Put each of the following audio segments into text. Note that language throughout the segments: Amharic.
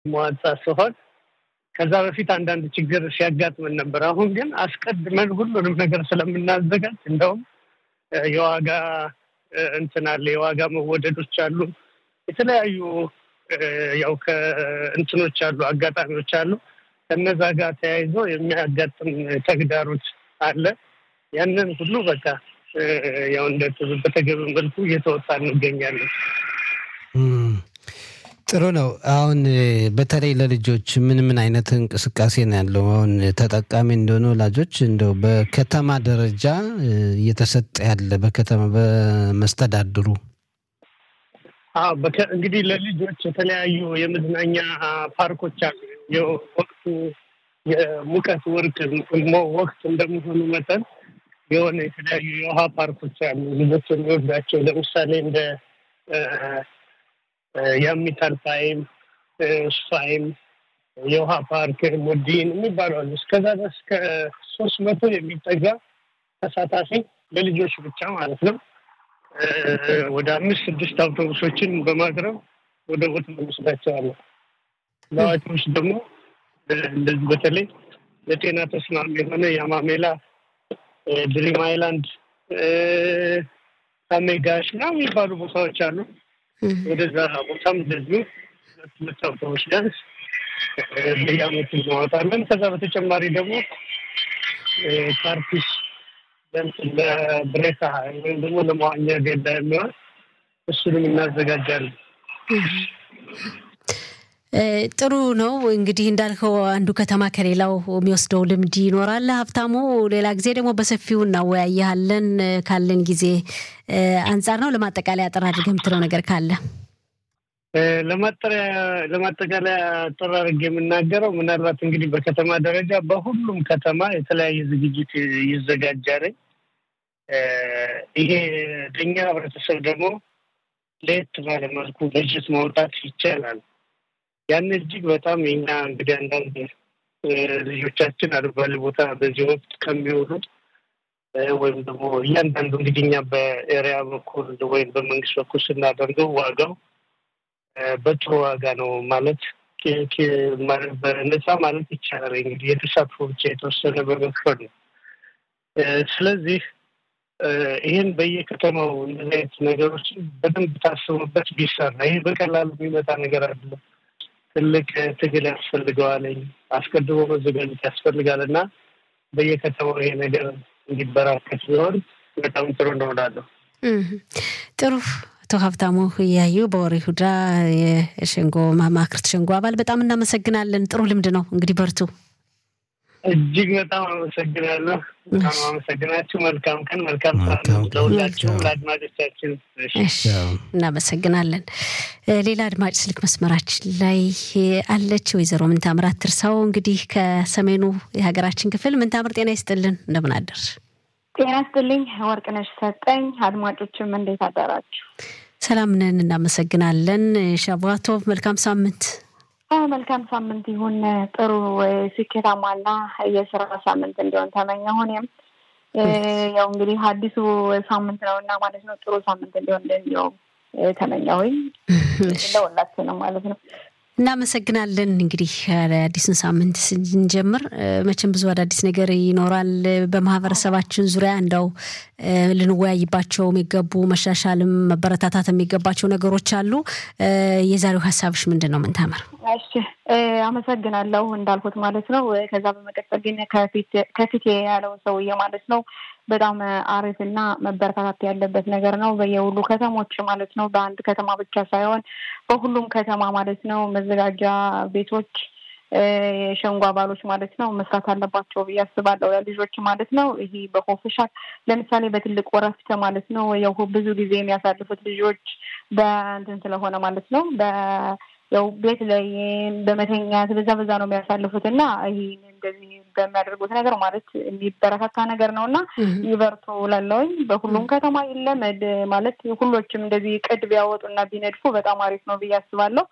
መዋጻ ሲሆን ከዛ በፊት አንዳንድ ችግር ሲያጋጥመን ነበር። አሁን ግን አስቀድመን ሁሉንም ነገር ስለምናዘጋጅ እንደውም የዋጋ እንትን አለ፣ የዋጋ መወደዶች አሉ፣ የተለያዩ ያው ከእንትኖች አሉ፣ አጋጣሚዎች አሉ። ከነዛ ጋር ተያይዞ የሚያጋጥም ተግዳሮት አለ። ያንን ሁሉ በቃ ያው እንደ በተገቢ መልኩ እየተወጣ እንገኛለን። ጥሩ ነው። አሁን በተለይ ለልጆች ምን ምን አይነት እንቅስቃሴ ነው ያለው? አሁን ተጠቃሚ እንደሆነ ወላጆች እንደው በከተማ ደረጃ እየተሰጠ ያለ በከተማ በመስተዳድሩ እንግዲህ ለልጆች የተለያዩ የመዝናኛ ፓርኮች አሉ። የወቅቱ የሙቀት ወርቅ ወቅት እንደመሆኑ መጠን የሆነ የተለያዩ የውሃ ፓርኮች አሉ ልጆች የሚወዳቸው ለምሳሌ እንደ የአሚታል ፋይም ስፋይም የውሃ ፓርክ ሞዲን የሚባሉ አሉ። እስከዛ ድረስ ከሶስት መቶ የሚጠጋ ተሳታፊ ለልጆች ብቻ ማለት ነው። ወደ አምስት ስድስት አውቶቡሶችን በማቅረብ ወደ ቦታ እንወስዳቸዋለን። ለአዋቂዎች ደግሞ እንደዚህ በተለይ ለጤና ተስማሚ የሆነ የአማሜላ ድሪም አይላንድ አሜጋሽ ና የሚባሉ ቦታዎች አሉ። ወደዛ ቦታም እንደዚሁ ሁለት አውቶቡስ ቢያንስ በየአመቱ እናወጣለን። ከዛ በተጨማሪ ደግሞ ፓርቲስ ለብሬታ ወይም ደግሞ ለመዋኛ ገዳ የሚሆን እሱንም እናዘጋጃለን። ጥሩ ነው እንግዲህ እንዳልከው አንዱ ከተማ ከሌላው የሚወስደው ልምድ ይኖራል። ሀብታሙ፣ ሌላ ጊዜ ደግሞ በሰፊው እናወያያለን ካለን ጊዜ አንጻር ነው። ለማጠቃለያ አጠር አድርገህ የምትለው ነገር ካለ? ለማጠቃለያ አጠር አድርጌ የምናገረው ምናልባት እንግዲህ በከተማ ደረጃ በሁሉም ከተማ የተለያየ ዝግጅት ይዘጋጃል። ይሄ ለእኛ ህብረተሰብ ደግሞ ለየት ባለ መልኩ በጀት ማውጣት ይቻላል። ያን እጅግ በጣም የኛ እንግዲህ አንዳንድ ልጆቻችን አልባሌ ቦታ በዚህ ወቅት ከሚውሉ ወይም ደግሞ እያንዳንዱ እንግዲህ እኛ በኤሪያ በኩል ወይም በመንግስት በኩል ስናደርገው ዋጋው በጥሩ ዋጋ ነው ማለት በነፃ ማለት ይቻላል። እንግዲህ የተሳትፎ ብቻ የተወሰነ በመክፈል ነው። ስለዚህ ይህን በየከተማው እንደዚህ አይነት ነገሮችን በደንብ ታስቡበት ቢሰራ ይህ በቀላሉ የሚመጣ ነገር አይደለም። ትልቅ ትግል ያስፈልገዋለኝ አስቀድሞ መዘጋጀት ያስፈልጋል እና በየከተማው ይሄ ነገር እንዲበራከት ቢሆን በጣም ጥሩ እንደሆናለሁ። ጥሩ አቶ ሀብታሙ እያዩ በወሬ ሁዳ የሸንጎ ማማክርት ሸንጎ አባል በጣም እናመሰግናለን። ጥሩ ልምድ ነው። እንግዲህ በርቱ። እጅግ በጣም አመሰግናለሁ። በጣም አመሰግናችሁ። መልካም ቀን፣ መልካም ለሁላችሁም ለአድማጮቻችን እናመሰግናለን። ሌላ አድማጭ ስልክ መስመራችን ላይ አለች። ወይዘሮ ምንታምር አትርሳው እንግዲህ ከሰሜኑ የሀገራችን ክፍል ምንታምር፣ ጤና ይስጥልን። እንደምን አደርሽ? ጤና ይስጥልኝ ወርቅነሽ ሰጠኝ። አድማጮችም እንዴት አደራችሁ? ሰላም ነን፣ እናመሰግናለን። ሻቧቶቭ መልካም ሳምንት መልካም ሳምንት ይሁን። ጥሩ ስኬታማና የስራ ሳምንት እንዲሆን ተመኘሁ። እኔም ያው እንግዲህ አዲሱ ሳምንት ነው እና ማለት ነው ጥሩ ሳምንት እንዲሆን እንዲው ተመኘሁኝ ለሁላችንም ማለት ነው። እናመሰግናለን። እንግዲህ አዲሱን ሳምንት ስንጀምር መቼም ብዙ አዳዲስ ነገር ይኖራል። በማህበረሰባችን ዙሪያ እንደው ልንወያይባቸው የሚገቡ መሻሻልም መበረታታት የሚገባቸው ነገሮች አሉ። የዛሬው ሀሳብሽ ምንድን ነው? ምንታምር? እሺ አመሰግናለሁ። እንዳልኩት ማለት ነው። ከዛ በመቀጠል ግን ከፊት ያለው ሰውዬ ማለት ነው በጣም አሪፍና መበረታታት ያለበት ነገር ነው። በየሁሉ ከተሞች ማለት ነው። በአንድ ከተማ ብቻ ሳይሆን በሁሉም ከተማ ማለት ነው መዘጋጃ ቤቶች የሸንጎ አባሎች ማለት ነው መስራት አለባቸው ብዬ አስባለሁ። ልጆች ማለት ነው ይሄ በኮፍሻል ለምሳሌ በትልቅ ወረፍት ማለት ነው ያው ብዙ ጊዜ የሚያሳልፉት ልጆች በእንትን ስለሆነ ማለት ነው በ ያው ቤት ላይ በመተኛት በዛ በዛ ነው የሚያሳልፉት እና ይህ እንደዚህ በሚያደርጉት ነገር ማለት የሚበረታታ ነገር ነው እና ይበርቱ ላለውኝ በሁሉም ከተማ ይለመድ ማለት ሁሎችም እንደዚህ ቅድ ቢያወጡ እና ቢነድፉ በጣም አሪፍ ነው ብዬ አስባለሁ።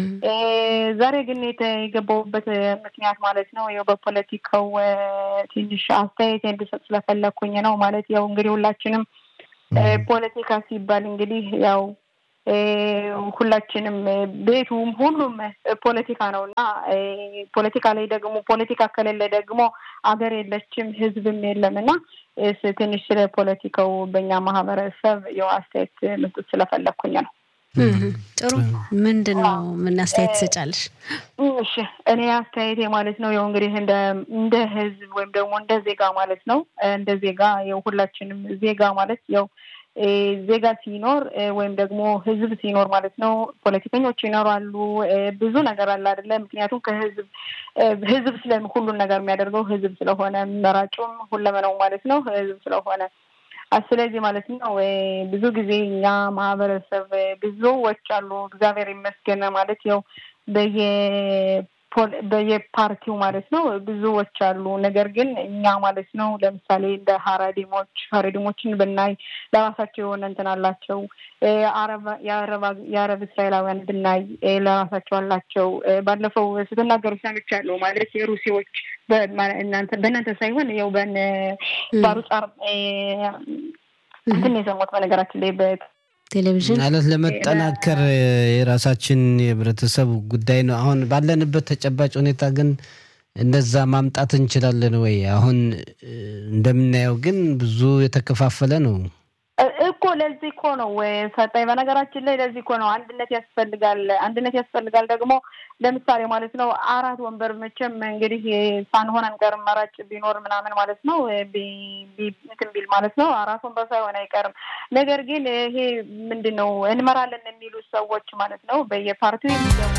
ዛሬ ግን የገባሁበት ምክንያት ማለት ነው ያው በፖለቲካው ትንሽ አስተያየት እንድሰጥ ስለፈለግኩኝ ነው። ማለት ያው እንግዲህ ሁላችንም ፖለቲካ ሲባል እንግዲህ ያው ሁላችንም ቤቱም ሁሉም ፖለቲካ ነው እና ፖለቲካ ላይ ደግሞ ፖለቲካ ከሌለ ደግሞ አገር የለችም፣ ህዝብም የለም እና ትንሽ ስለ ፖለቲካው በእኛ ማህበረሰብ የው አስተያየት መስጠት ስለፈለግኩኝ ነው። ጥሩ ምንድን ነው ምን አስተያየት ትሰጫለሽ? እሺ እኔ አስተያየቴ ማለት ነው ያው እንግዲህ እንደ እንደ ህዝብ ወይም ደግሞ እንደ ዜጋ ማለት ነው እንደ ዜጋ ያው ሁላችንም ዜጋ ማለት ያው ዜጋ ሲኖር ወይም ደግሞ ህዝብ ሲኖር ማለት ነው ፖለቲከኞች ይኖራሉ። ብዙ ነገር አለ አይደለ? ምክንያቱም ከህዝብ ህዝብ ስለ ሁሉን ነገር የሚያደርገው ህዝብ ስለሆነ መራጩም ሁለመናው ማለት ነው ህዝብ ስለሆነ ስለዚህ ማለት ነው ብዙ ጊዜ እኛ ማህበረሰብ ብዙዎች አሉ እግዚአብሔር ይመስገን ማለት ያው በየ በየፓርቲው ማለት ነው ብዙዎች አሉ። ነገር ግን እኛ ማለት ነው ለምሳሌ እንደ ሀረዲሞች ሀረዲሞችን ብናይ ለራሳቸው የሆነ እንትን አላቸው። የአረብ እስራኤላውያን ብናይ ለራሳቸው አላቸው። ባለፈው ስትናገሩ ሰምቻለሁ ማለት የሩሲዎች በእናንተ ሳይሆን ያው በነ ባሩጻር እንትን የሰሙት በነገራችን ላይ ቴሌቪዥን ማለት ለመጠናከር የራሳችን የህብረተሰብ ጉዳይ ነው። አሁን ባለንበት ተጨባጭ ሁኔታ ግን እንደዛ ማምጣት እንችላለን ወይ? አሁን እንደምናየው ግን ብዙ የተከፋፈለ ነው እኮ። ለዚህ እኮ ነው ሰጠኝ። በነገራችን ላይ ለዚህ እኮ ነው አንድነት ያስፈልጋል። አንድነት ያስፈልጋል ደግሞ ለምሳሌ ማለት ነው አራት ወንበር መቼም እንግዲህ ሳንሆን አንቀርም። መራጭ ቢኖር ምናምን ማለት ነው እንትን ቢል ማለት ነው አራት ወንበር ሳይሆን አይቀርም። ነገር ግን ይሄ ምንድን ነው እንመራለን የሚሉ ሰዎች ማለት ነው በየፓርቲው የሚገቡ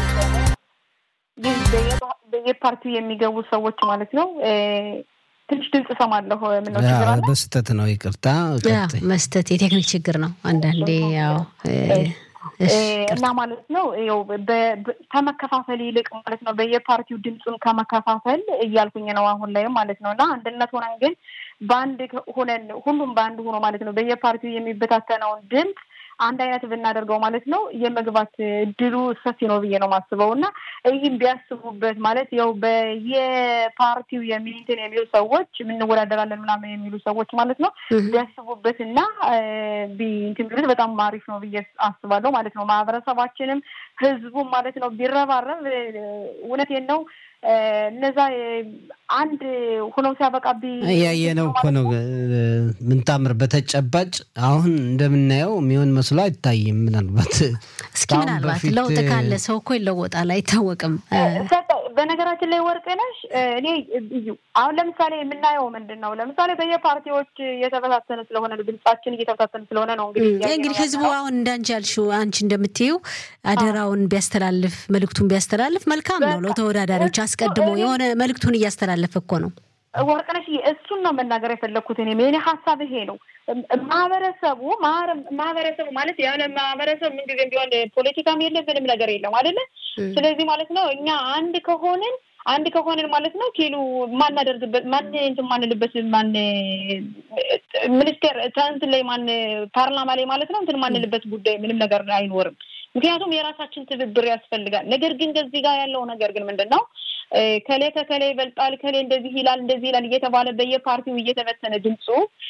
በየፓርቲው የሚገቡ ሰዎች ማለት ነው ትንሽ ድምፅ እሰማለሁ። ምነው ችግር አለ? በስህተት ነው ይቅርታ። መስጠት የቴክኒክ ችግር ነው አንዳንዴ ያው እና ማለት ነው ው ከመከፋፈል ይልቅ ማለት ነው በየፓርቲው ድምፁን ከመከፋፈል እያልኩኝ ነው አሁን ላይም ማለት ነው እና አንድነት ሆነን ግን በአንድ ሆነን ሁሉም በአንድ ሆኖ ማለት ነው በየፓርቲው የሚበታተነውን ድምፅ አንድ አይነት ብናደርገው ማለት ነው የመግባት እድሉ ሰፊ ነው ብዬ ነው ማስበው እና ይህም ቢያስቡበት ማለት ያው በየፓርቲው የሚንትን የሚሉ ሰዎች የምንወዳደራለን ምናምን የሚሉ ሰዎች ማለት ነው ቢያስቡበት እና እንትን ቢሉት በጣም አሪፍ ነው ብዬ አስባለሁ ማለት ነው። ማህበረሰባችንም ህዝቡም ማለት ነው ቢረባረብ እውነቴን ነው እነዛ አንድ ሆነው ሲያበቃ እያየነው እኮ ነው። ምንታምር በተጨባጭ አሁን እንደምናየው የሚሆን መስሎ አይታይም። ምናልባት እስኪ ምናልባት ለውጥ ካለ ሰው እኮ ይለወጣል፣ አይታወቅም። በነገራችን ላይ ወርቅነሽ እኔ አሁን ለምሳሌ የምናየው ምንድን ነው? ለምሳሌ በየፓርቲዎች እየተበታተነ ስለሆነ ድምጻችን እየተበታተነ ስለሆነ ነው እንግዲህ እንግዲህ ህዝቡ አሁን እንዳንቺ ያልሽው አንቺ እንደምትይው አደራውን ቢያስተላልፍ መልእክቱን ቢያስተላልፍ መልካም ነው። ለተወዳዳሪዎች አስቀድሞ የሆነ መልእክቱን እያስተላለፈ እኮ ነው። ወርቅነሽ እሱን ነው መናገር የፈለግኩት እኔ የእኔ ሀሳብ ይሄ ነው። ማህበረሰቡ ማህበረሰቡ ማለት ያለ ማህበረሰብ ምንጊዜም ቢሆን ፖለቲካም የለ ምንም ነገር የለም አይደለ? ስለዚህ ማለት ነው እኛ አንድ ከሆንን አንድ ከሆንን ማለት ነው ኪሉ ማናደርግበት ማን እንትን ማንልበት ማን ሚኒስቴር እንትን ላይ ማን ፓርላማ ላይ ማለት ነው እንትን ማንልበት ጉዳይ ምንም ነገር አይኖርም። ምክንያቱም የራሳችን ትብብር ያስፈልጋል። ነገር ግን ከዚህ ጋር ያለው ነገር ግን ምንድን ነው ከሌ ከከሌ ይበልጣል፣ ከሌ እንደዚህ ይላል፣ እንደዚህ ይላል እየተባለ በየፓርቲው እየተበተነ ድምፁ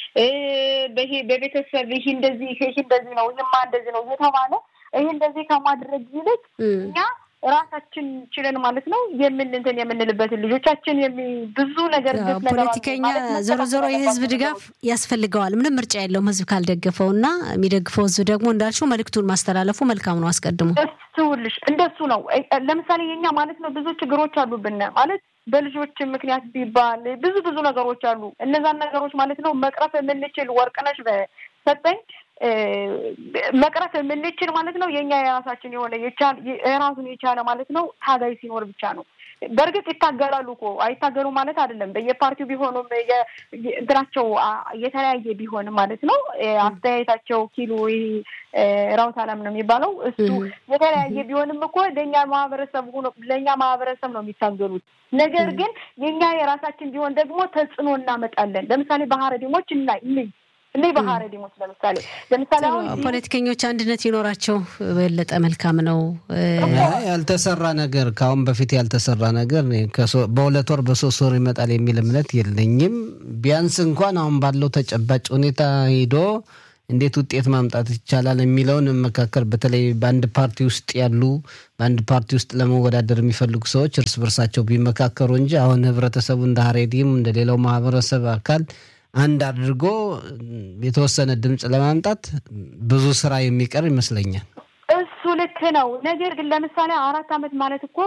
በቤተሰብ ይህ እንደዚህ ይህ እንደዚህ ነው፣ ይህማ እንደዚህ ነው እየተባለ ይህ እንደዚህ ከማድረግ ይልቅ እኛ ራሳችን ችለን ማለት ነው የምንንትን የምንልበትን ልጆቻችን ብዙ ነገር ፖለቲከኛ ዞሮ ዞሮ የህዝብ ድጋፍ ያስፈልገዋል። ምንም ምርጫ የለውም ህዝብ ካልደገፈው እና የሚደግፈው ህዝብ ደግሞ እንዳልሽው መልእክቱን ማስተላለፉ መልካም ነው። አስቀድሞ እሱልሽ እንደሱ ነው። ለምሳሌ የኛ ማለት ነው ብዙ ችግሮች አሉብን ማለት በልጆች ምክንያት ቢባል ብዙ ብዙ ነገሮች አሉ። እነዛን ነገሮች ማለት ነው መቅረፍ የምንችል ወርቅነሽ በሰጠኝ መቅረፍ የምንችል ማለት ነው የኛ የራሳችን የሆነ የራሱን የቻለ ማለት ነው ታጋይ ሲኖር ብቻ ነው። በእርግጥ ይታገላሉ እኮ አይታገሉ ማለት አይደለም። በየፓርቲው ቢሆኑም እንትናቸው የተለያየ ቢሆንም ማለት ነው አስተያየታቸው ኪሎ ራውት አላም ነው የሚባለው እሱ የተለያየ ቢሆንም እኮ ለእኛ ማህበረሰብ ሆኖ ለእኛ ማህበረሰብ ነው የሚታገሉት። ነገር ግን የእኛ የራሳችን ቢሆን ደግሞ ተጽዕኖ እናመጣለን። ለምሳሌ ባህረዲሞች እና እኔ ባህረዲሞች ለምሳሌ ለምሳሌ አሁን ፖለቲከኞች አንድነት ይኖራቸው በለጠ መልካም ነው። ያልተሰራ ነገር ከአሁን በፊት ያልተሰራ ነገር በሁለት ወር በሶስት ወር ይመጣል የሚል እምነት የለኝም። ቢያንስ እንኳን አሁን ባለው ተጨባጭ ሁኔታ ሂዶ እንዴት ውጤት ማምጣት ይቻላል የሚለውን መካከል በተለይ በአንድ ፓርቲ ውስጥ ያሉ በአንድ ፓርቲ ውስጥ ለመወዳደር የሚፈልጉ ሰዎች እርስ በርሳቸው ቢመካከሩ እንጂ አሁን ህብረተሰቡ እንደ ሀሬዲም እንደ ሌላው ማህበረሰብ አካል አንድ አድርጎ የተወሰነ ድምፅ ለማምጣት ብዙ ስራ የሚቀር ይመስለኛል። እሱ ልክ ነው። ነገር ግን ለምሳሌ አራት ዓመት ማለት እኮ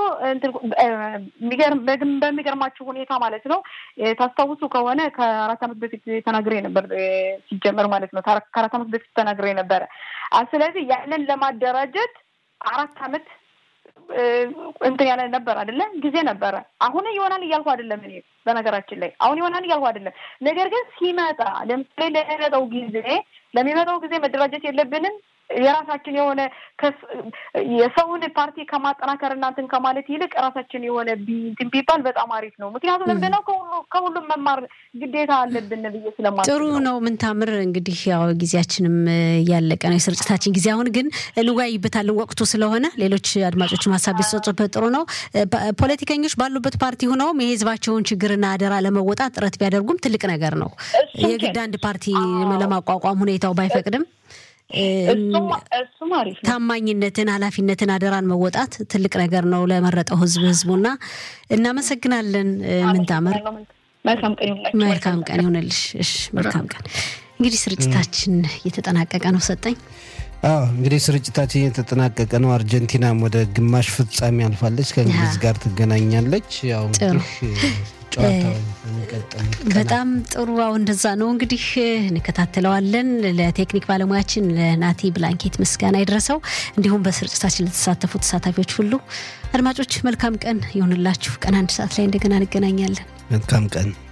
በሚገርማችሁ ሁኔታ ማለት ነው ታስታውሱ ከሆነ ከአራት ዓመት በፊት ተናግሬ ነበር ሲጀመር ማለት ነው ከአራት ዓመት በፊት ተናግሬ ነበረ። ስለዚህ ያንን ለማደራጀት አራት ዓመት እንትን ያለ ነበር አይደለ? ጊዜ ነበረ። አሁን ይሆናል እያልኩ አይደለም እኔ በነገራችን ላይ አሁን ይሆናል እያልኩ አይደለም። ነገር ግን ሲመጣ ለምሳሌ ለሚመጣው ጊዜ ለሚመጣው ጊዜ መደራጀት የለብንም የራሳችን የሆነ የሰውን ፓርቲ ከማጠናከር እናንትን ከማለት ይልቅ ራሳችን የሆነ እንትን ቢባል በጣም አሪፍ ነው። ምክንያቱም ምንድን ነው ከሁሉም መማር ግዴታ አለብን ብዬ ስለማ ጥሩ ነው። ምን ታምር እንግዲህ ያው ጊዜያችንም ያለቀ ነው የስርጭታችን ጊዜ። አሁን ግን እንወያይበታለን ወቅቱ ስለሆነ ሌሎች አድማጮችም ሀሳብ ቢሰጡበት ጥሩ ነው። ፖለቲከኞች ባሉበት ፓርቲ ሆነውም የህዝባቸውን ችግርና አደራ ለመወጣት ጥረት ቢያደርጉም ትልቅ ነገር ነው። የግድ አንድ ፓርቲ ለማቋቋም ሁኔታው ባይፈቅድም ታማኝነትን፣ ኃላፊነትን፣ አደራን መወጣት ትልቅ ነገር ነው ለመረጠው ህዝብ ህዝቡና እናመሰግናለን። ምንታምር መልካም ቀን ይሆንልሽ። እሺ መልካም ቀን። እንግዲህ ስርጭታችን እየተጠናቀቀ ነው። ሰጠኝ አዎ እንግዲህ ስርጭታችን እየተጠናቀቀ ነው። አርጀንቲናም ወደ ግማሽ ፍጻሜ አልፋለች፣ ከእንግሊዝ ጋር ትገናኛለች። ያው በጣም ጥሩ። አሁን እንደዛ ነው እንግዲህ እንከታተለዋለን። ለቴክኒክ ባለሙያችን ለናቲ ብላንኬት ምስጋና ይድረሰው፣ እንዲሁም በስርጭታችን ለተሳተፉ ተሳታፊዎች ሁሉ አድማጮች መልካም ቀን ይሆንላችሁ። ቀን አንድ ሰዓት ላይ እንደገና እንገናኛለን። መልካም ቀን